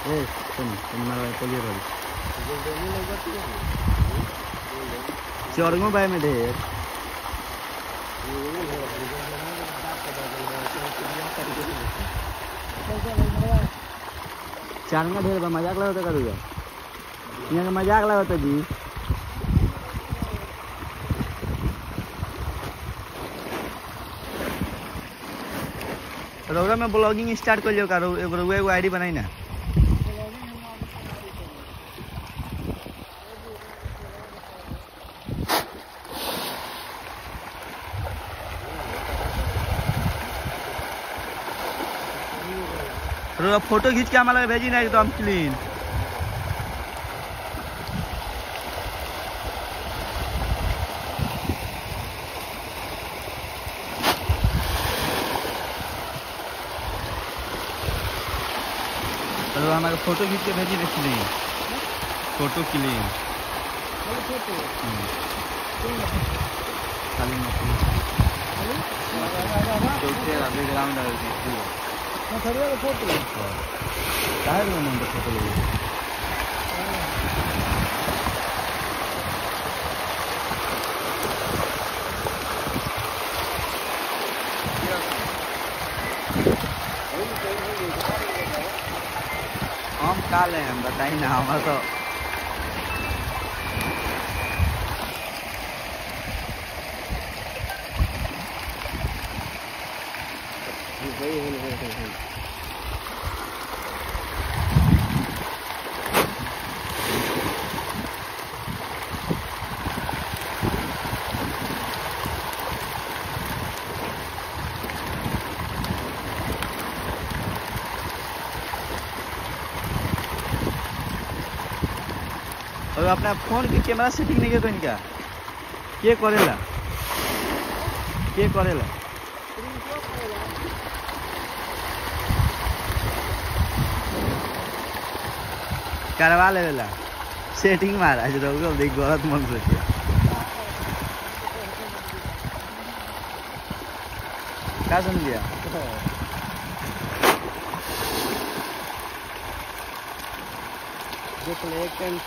ए सुन सुन मारा पोलियो रही चौरंगो बाय में ढेर चारंगा ढेर बा मजाक लगता करूँगा यहाँ का मजाक लगता जी रौरा में ब्लॉगिंग स्टार्ट कर लियो का रौ- एगो रौआ एगो आईडी बनाई ना रौआ फोटो खींच के हमारा भेजी ना एकदम क्लीन तो हमारे फोटो खींच के भेजी ना क्लीन फोटो क्लीन खाली मछली चौथे अभी ग्राउंड है फोटो काहे रे नंबर फोटो लगे हम का ले हम बताई ना हमारा तो और अपना फोन के कैमरा सेटिंग नहीं के इनका के करेला के करेला करवा लेवेला सेटिंग महाराज रहोगे देख गलत मन सोचिए क्या समझिया देख ले एक